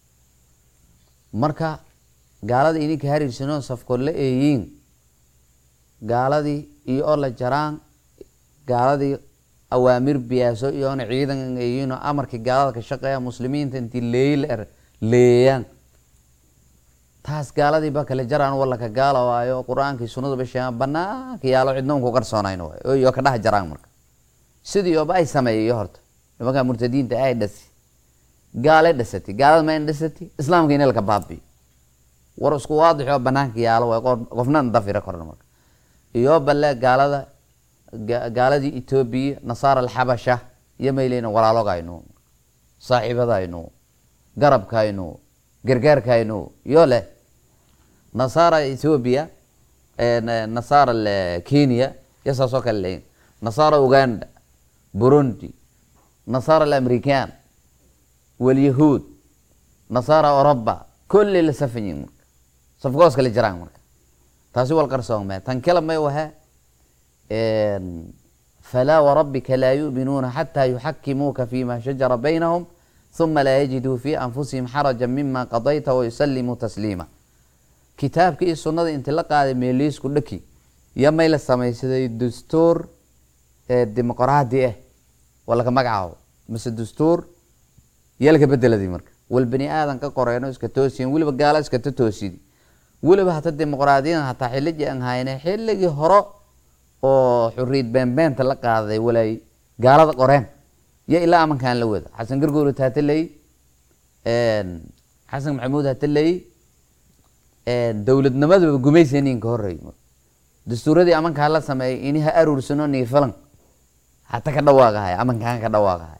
marka gaalada ininka hariirsanoo safkood la eeyiin gaaladii iyo oo la jaraan gaaladii awaamir biyaaso iyo oona ciidan eeyiinoo amarkii gaalada ka shaqeeya muslimiinta intii leeyla er leeyaan taas gaaladii ba kale jaraan walla ka gaala waayo qur-aankii sunnada ba sheegaan banaanka yaalo cidna unku qarsoonayn waayo iyo ka dhex jaraan marka sidii ooba ay sameeyayo horta nimankaa murtadiinta ay dhasi gaalay dhasati gaalada ma in dhasati islaamka inay laka baabiyo war isku waadix oo banaanka yaalo waay qofna dafira korna marka iyo balle gaalada gaaladii etoobiya nasaara alxabasha iyo mayleyna walaalogaynu saaxiibadaynu garabkaynu gargaarkaynu iyo leh nasaara ethoobia nasaara kenya iyo saasoo kale leeyin nasaara uganda burundi nasaara alamerican walyahuud nasaara oroba kulli la safanyin marka safgoos kale jiraan marka taasi wal qarsoomee tan kale may wahe falaa warabbika laa yu'minuuna xataa yuxakimuuka fima shajara baynahum uma laa yajiduu fii anfusihim xaraja mima qadayta wayusalimuu tasliima kitaabka iyo sunnada inti la qaaday meeliisku dhaki iyo may la samaysaday dastuur dimuqraadi ah waa laka magacaabo mise dastuur iyo laka bedeladii marka wal bani aadan ka qoreeno iska toosiyen weliba gaala iskata toosidi weliba hata dimuqraadiyadan hataa xilligii aan hayne xilligii hore oo xuriid beenbeenta la qaaday walay gaalada qoreen iyo ilaa amankaan la wada xasan gargoorut hataley xasan maxamuud hataley dowladnimadaba gumaysanin ka horey dastuuradii amankaa la sameeyay ini ha aruursano niifalan hata ka dhawaaqahay amankaan ka dhawaaqahay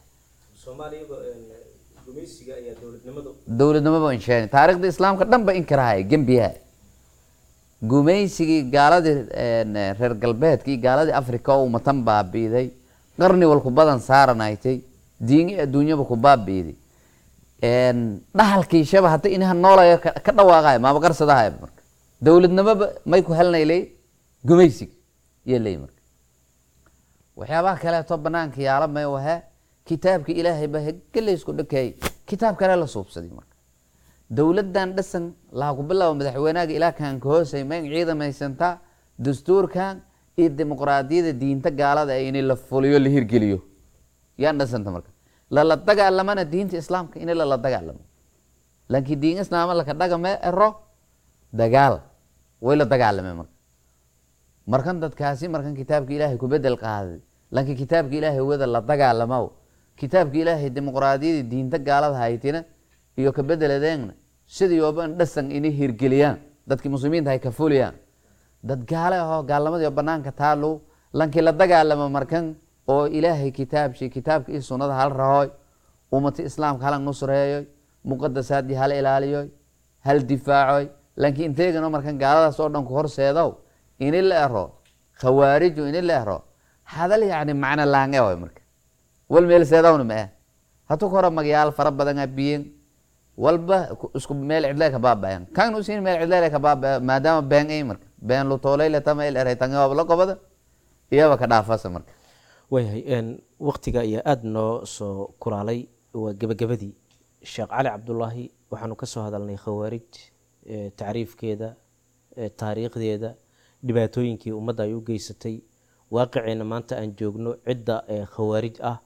dowladnimaba insheeni taarikhda islaamka dhan ba inkirahay gembiyaha gumaysigii gaaladii reer galbeedka iyo gaaladii africa oo umatan baabiiday qarni walku badan saaranaytay diini adduunyaba ku baabiiday dhahalkiishaba hata inaha noolaya ka dhawaaqayo maaba qarsadahay marka dowladnimoba may ku helnay ley gumaysig iyo ley marka waxyaabaha kaleeto banaanka yaala may wahe kitaabka ilaahay ba hegelaysku dhakeey kitaab kale la suubsaday marka dowladan dhasan laha ku bilaabo madaxweynaga ilaa kan ka hoosay ma in ciidamaysantaa dastuurkan iyo dimuqraadiyada diinta gaalada in la fuliyo la hirgeliyo yaan dhasanta marka lala dagaalamana diinta islaamka in lala dagaalamo laakiin diin islaama laka dhagame ero dagaal way la dagaalame marka markan dadkaasi markan kitaabka ilaahay ku bedel qaaday laakiin kitaabka ilaahay wada la dagaalamo kitaabka ilaahay dimuqraadiyada diinta gaalada haytina iyo ka bedeladeegna sidii ooban dhasan inay hirgeliyaan dadkii muslimiinta hay ka fuliyaan dad gaale ahoo gaalnimadii banaanka taalo lankii la dagaalamo markan oo ilaahay kitaabshi kitaabka iyo sunnada hal rahoy ummata islaamka halan nusreeyoy muqadasaadii hal ilaaliyoy hal difaacoy lankii inteegano markan gaaladaas oo dhan ku horseedow ini la ero khawaariju ini la ero hadal yacni macno laange way marka wal meel seedawna ma ah hatu ka hore magyaal fara badan a biyen walba isku meel cidle ka baabayan kan usin meel cidle ka baabaya maadaama been ay marka been lutoolay tama il eray tangaab la qobada iyaba ka dhaafasa marka waayahay waktiga ayaa aada noo soo kuraalay waa gebagabadii sheekh cali cabdulaahi waxaanu ka soo hadalnay khawaarij tacriifkeeda taariikhdeeda dhibaatooyinkii ummadda ay u geysatay waaqiciina maanta aan joogno cidda ee khawaarij ah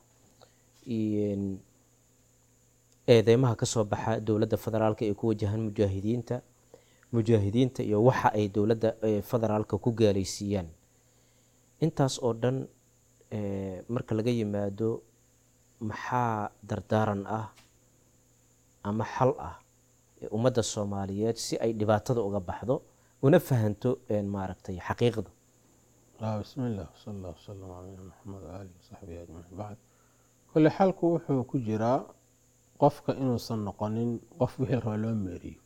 iyo eedeymaha ka soo baxa dowladda federaalka ee ku wajahan mujaahidiinta mujaahidiinta iyo waxa ay dowladda ee federaalka ku gaalaysiiyaan intaas oo dhan ee, marka laga yimaado maxaa dardaaran ah ama xal ah ee ummadda soomaaliyeed si ay dhibaatada uga baxdo una fahanto een, maaragtay xaqiiqda آه بسم الله وصلى الله وسلم على نبينا محمد وآله وصحبه أجمعين بعد كل xalku wuxuu ku jiraa qofka inuusan noqonin qof wixii raba loo meeriyo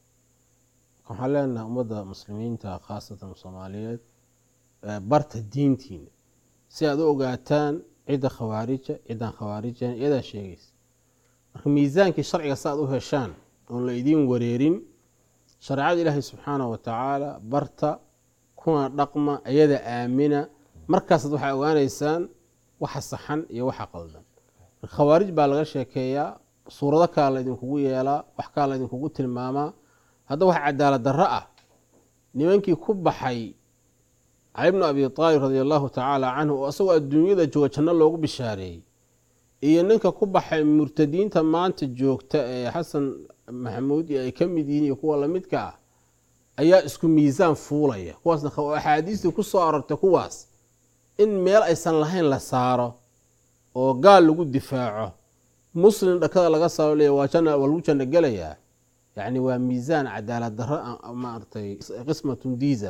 waxaan leenahay ummadda muslimiinta khaasatan soomaaliyeed ee barta diintiina si aad u ogaataan cidda khawaarija ciddaan khawaarijan iyadaa sheegaysa marka miisaankii sharciga si aad u heshaan oon la idiin wareerin shareecada ilaahay subxaanahu wa tacaala barta kuna dhaqma iyada aamina markaasaad waxaa ogaanaysaan waxa saxan iyo waxa qaldan khawaarij baa laga sheekeeyaa suurado kala laydinkugu yeelaa wax kala laydinkugu tilmaamaa hadda wax cadaalad darro ah nimankii ku baxay cali bnu abi aalib radi allahu tacaala canhu oo isagoo adduunyada jooga janno loogu bishaareeyey iyo ninka ku baxay murtadiinta maanta joogta ee xasan maxamuud iyo ay ka mid yihiin iyo kuwa lamidka ah ayaa isku miisaan fuulaya kuwaasna kha- axaadiistii ku soo arortay kuwaas in meel aysan lahayn la saaro oo gaal lagu difaaco muslim dhakada laga saaro leeya waa janna waa lagu janno gelayaa yacni waa miisaan cadaalad darro ah, ah, maaragtay qismatun diisa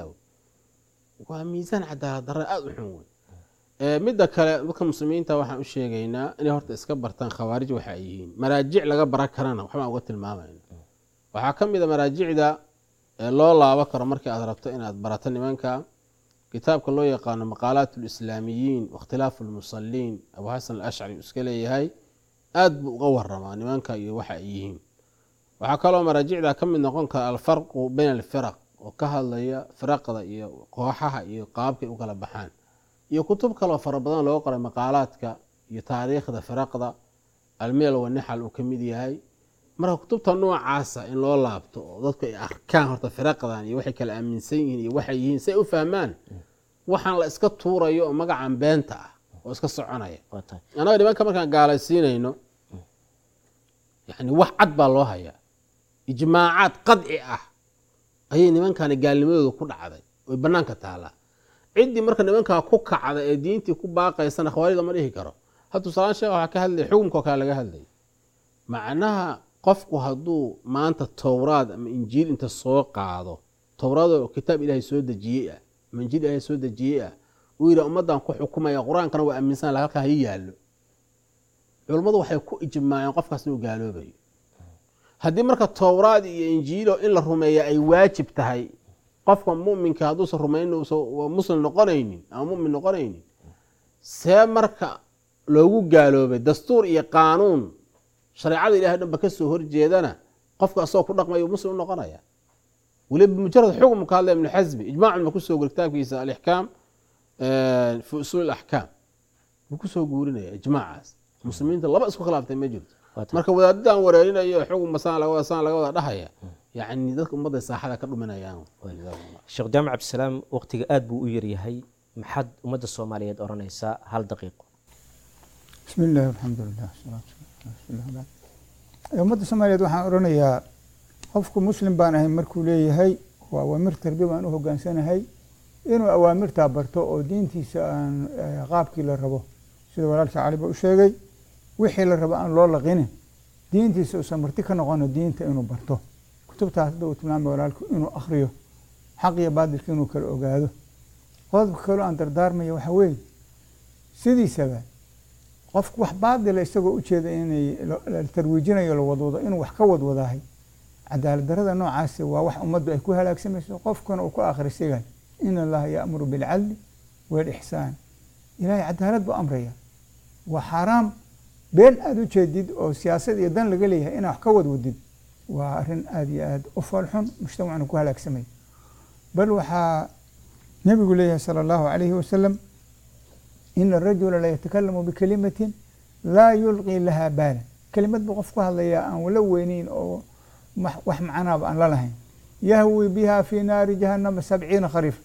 waa miisaan cadaalad darro aada u xun wey Ee, midda kale dadka muslimiinta waxaan u sheegaynaa inay horta iska bartaan khawaarij waxa ay yihiin maraajic laga baran karana waxbaan uga tilmaamayna waxaa ka mid a maraajicda ee loo laabo karo markii aad rabto inaad barato nimanka kitaabka loo yaqaano maqaalaat lislaamiyiin wakhtilaafu lmusaliin abu xasan alashcari uu iska leeyahay aad buu uga waramaa nimanka iyo waxa ay yihiin waxaa kaloo maraajicda ka mid noqon kara alfarqu bayna alfiraq oo ka hadlaya firaqda iyo kooxaha iyo qaabkay u kala baxaan iyo kutub kaloo fara badan loo qoray maqaalaadka iyo taariikhda firaqda almeel wanixal uu ka mid yahay marka kutubta noocaasa in loo laabto oo dadku ay arkaan horta firaqdan iyo waxay kala aaminsan yihiin iyo waxay yihiin si ay u fahmaan waxaan la iska tuurayo oo magacan beenta ah oo iska soconaya waa tahay annaga nimanka markaan gaalaysiinayno yani wax cad baa loo hayaa ijmaacaad qadci ah ayay nimankani gaalnimadooda ku dhacday oy banaanka taalaa ciddii marka nimankaa ku kacda ee diintii ku baaqaysana khawaarida ma dhihi karo ha tusaalaan sheekh waxaa ka hadlaya xukumkao kale laga hadlaya macnaha qofku hadduu maanta towraad ama injiil inta soo qaado towraad oo kitaab ilaahay soo dejiyey ah ama injiil ilaahay soo dejiyey ah uu yidhi ummaddan ku xukumaya qur-aankana waa aaminsan laha halkaa ha yaallo culummadu waxay ku ijmaaceen qofkaas inuu gaaloobayo haddii marka towraad iyo injiilo in la rumeeya ay waajib tahay qofka muminka hadduusan rumayn muslim noqonaynin ama mumin noqonaynin see marka loogu gaaloobay dastuur iyo qaanuun shareecada ilahay dhanba kasoo horjeedana qofka asagoo ku dhaqmayo muslim u noqonaya weliba mujarad xukm ka hadlaya ibnu xasmi ijmaacun ba kusoo guri kitaabkiisa alixkaam fi usuul axkaam buu kusoo guurinaya ijmaacaas muslimiinta laba isku khilaaftay ma jirto Waa tahay. marka wadaadadan wareerinayo xukun basaan laga wada saan laga wada dhahaya yacni dadka ummadda saaxada ka dhuminayaan sheekh jaamac cabdisalaam waqtiga aada buu u yaryahay maxaad ummadda soomaaliyeed odhanaysaa hal daqiiqo bismi illaahi alxamdulilah wasalaatu wasalaamu calaa rasuulillah bacd. ummadda soomaaliyeed waxaan odhanayaa qofku muslim baan ahay markuu leeyahay waa awaamir tarbi baan u hogaansanahay inuu awaamirtaa barto oo diintiisa aan eh, qaabkii la rabo sida walaalka caliba u sheegay wixii la rabo aan loo laqinin diintiisa uusan marti ka noqono diinta inuu barto kutubtaas hadda uu tilmaamay walaalku inuu akhriyo xaq iyo baadilka inuu kala ogaado qodobka kaloo aan dardaarmaya waxaa weeye sidiisaba qofku wax baadila isagoo ujeeda inay la- la tarwiijinayo la wadwado inuu wax ka wadwadaahay cadaalad darada noocaasi waa wax ummaddu ay ku halaagsamayso qofkuna uu ku akhrisigay in allaha yaamuru bilcadli walixsaan ilaahay cadaalad buu amraya waa xaaraam been aada u jeedid oo siyaasad iyo dan laga leeyahay inaa wax ka wadwadid waa arrin aada iyo aada u foolxun mujtamacna ku halaagsamay bal waxaa nebigu leeyahay sala allahu calayhi wasalam ina arajula la yatakalamu bikalimatin laa yulqii laha baala kelimad buu qof ku hadlayaa aan la weyneyn oo max- wax macnaaba aan la lahayn yahwi biha fi naari jahannama sabciina khariif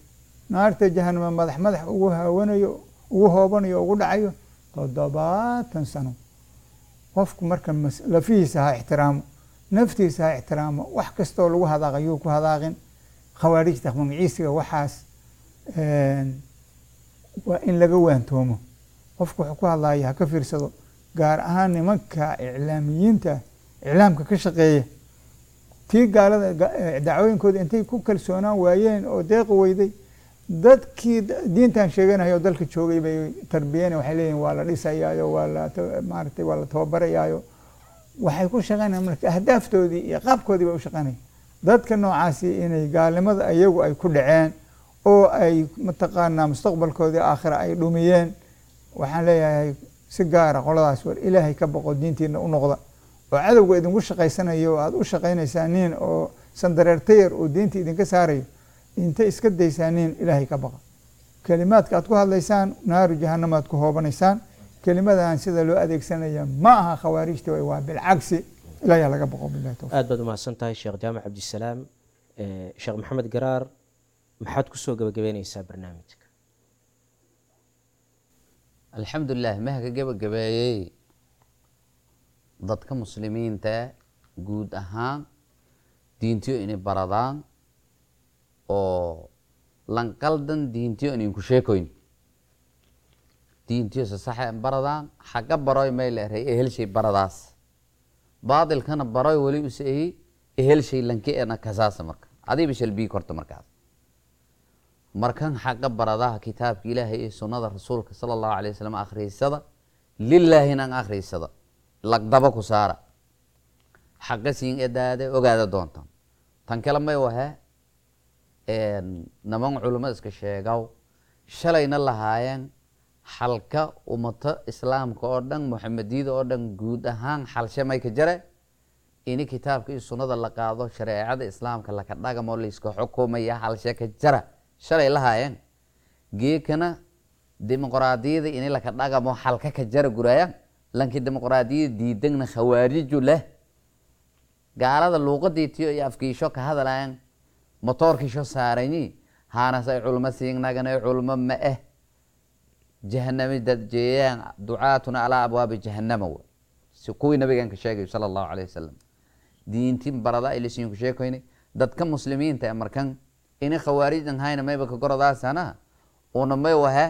naarta jahanama madax madax ugu haawanayo ugu hoobanayo ugu dhacayo toddobaatan sano qofku marka mas- lafihiisa ha ixtiraamo naftiisa ha ixtiraamo wax kastoo lagu hadaaqayuu ku hadaaqin khawaarijta magaciisiga waxaas een, waa in laga waantoomo qofku wuxuu ku hadlaya ha ka fiirsado gaar ahaan nimanka iclaamiyiinta iclaamka ka shaqeeya tii gaalada ga- eh, dacwooyinkooda intay ku kalsoonaan waayeen oo deeqi weyday dadkii da- diintan sheeganaya oo dalka joogay bay tarbiyeen waxay leeyihin waa la dhisayaayo waa la ta- maaragtay waa la tababarayaayo waxay ku shaqeynayaan marka ahdaaftoodii iyo qaabkoodii bay u shaqeynaya dadka noocaasi inay gaalnimada iyagu ay ku dhaceen oo ay mataqaanaa mustaqbalkoodii aakhira ay dhumiyeen waxaan leeyahay si gaara qoladaas war ilaahay ka boqo diintiina u noqda oo cadowga idinku shaqaysanayo oo aada u shaqaynaysaa nin oo sandareertayar oo diinta idinka saarayo inta iska daysaa nin ilaahay ka baqa kelimaadka aad ku hadlaysaan naaru jahanama aad ku hoobanaysaan kelimadan sida loo adeegsanaya ma aha khawaarijta way waa bilcagsi ilaahay ha laga boqo billahi tawfiiq aad baad umahadsan tahay sheekh jaamac cabdisalaam Eh, sheekh maxamed garaar maxaad kusoo gabagabeyneysaa barnaamijka alxamdulilah maha ka gebagabeeyey dadka muslimiinta guud ahaan diintiyo inay baradaan oo lanqaldan diintiyo ininku sheekoyn diintiyo se saxa baradaan xagga baroy may leeray ehelshay baradaas baadilkana baroy weli use ehi ehelshay lanke ena kasaasa marka adiiba shalbii korta markaas markan xaqa baradaha kitaabka ilaahay iyo sunnada rasuulka sala allahu alay wasalam akhriysada lilaahinan akhriysada lagdaba ku saara xaqa siin edaade ogaada doontan tan kale may wahe naman culimo iska sheegaw shalayna lahaayeen xalka umato islaamka oo dhan muxamediyada oo dhan guud ahaan xalshe may ka jare ini kitaabka iyo sunnada la qaado shareecada islaamka laka dhagamo layska xukumaya halshe ka jara shalay lahaayeen geekana dimuqraadiyada ini laka dhagamo xalka ka jara gurayaan lanki dimuqraadiyada diidagna khawaariju leh gaalada luuqadiitiyo iyo afkiisho ka hadalayan motoorkiisho saarani haanas ay culmo siinagana culmo ma eh jahanami dadjeeyaan ducaatuna alaa abwaabi jahanama w si kuwii nabigan ka sheegay sala allahu alayh wasalam diinti barada ilisiinku sheekoyni dadka muslimiinta e markan ini khawaarijan hayna mayba ka goradaasana una may wahe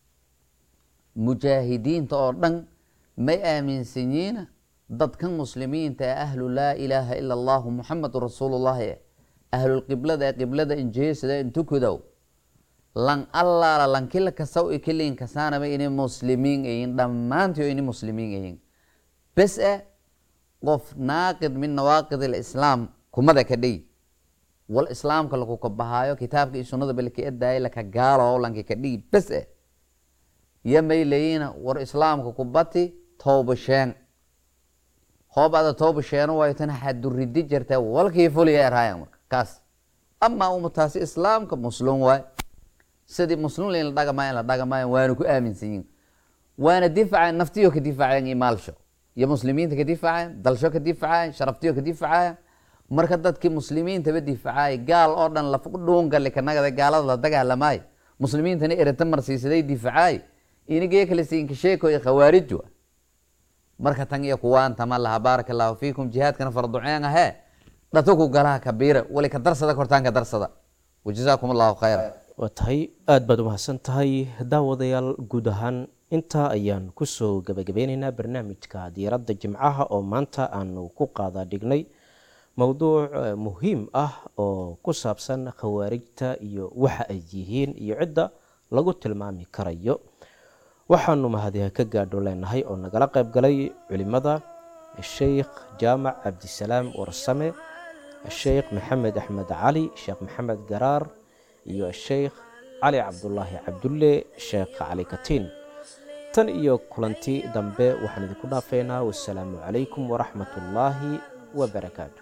mujaahidiinta oo dhan may aaminsanyiina dadkan muslimiinta ee ahlu laa ilaaha ila allahu muxamadu rasuulullahi e ahlulqiblada ee qiblada injeesada intukudow lan allaala lankila kasaw i kiliin kasaanaba ini muslimiin ayin dhammaantii oo ini muslimiin ayin bes e qof naaqid min nawaaqid alislaam kumada ka dhey wal islaamka laku kabahaayo kitaabka iyo sunnada balka edaaya laka gaalo lanki ka dhii bes e yo may leeyina war islaamka kubati tooba sheen hoob ada tooba sheeno waytana xaduridi jirta walkii fuliya erhaayan marka kaas amaa umataasi islaamka muslim waay sidii muslim lain la dhagamayan la dhagamayan waana ku aaminsanyiin waana difacayan naftiyo ka difacayan iyo maalsho iyo muslimiinta ka difacayan dalsho ka difacayan sharaftiyo ka difacayan marka dadkii muslimiintaba difacaay gaal oo dhan laf dhuungali kanagada gaalada la dagaalamaayo muslimiintana erata marsiisaday difacaay inigee kale siinka sheekoy khawaarij wa marka tan iyo kuwaan tama laha baaraka allahu fiikum jihaadkana farduceen ahee dhatuku galaha kabiira wali ka darsada kortaan ka darsada wajazaakum allahu khayra waa tahay aada baad umahadsan tahay daawadayaal guud ahaan intaa ayaan kusoo gabagabeyneynaa barnaamijka diiradda jimcaha oo maanta aanu ku qaada dhignay mowduuc muhiim ah oo ku saabsan khawaarijta iyo waxa ay yihiin iyo cidda lagu tilmaami karayo waxaanu mahadiha ka gaadho leenahay oo nagala qayb galay culimada sheikh jaamac cabdisalaam warsame sheikh maxamed axmed cali sheekh maxamed garaar iyo sheikh cali cabdulaahi cabdulle sheekh cali katiin tan iyo kulanti dambe waxaan idinku dhaafeynaa wasalaamu calaykum waraxmat ullaahi wabarakaatuh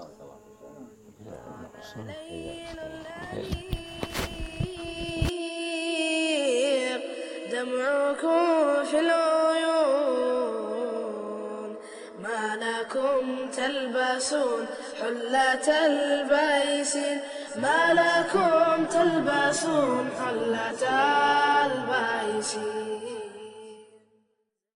دمعكم في العيون ما لكم تلبسون حلة البيس ما لكم تلبسون حلة البيس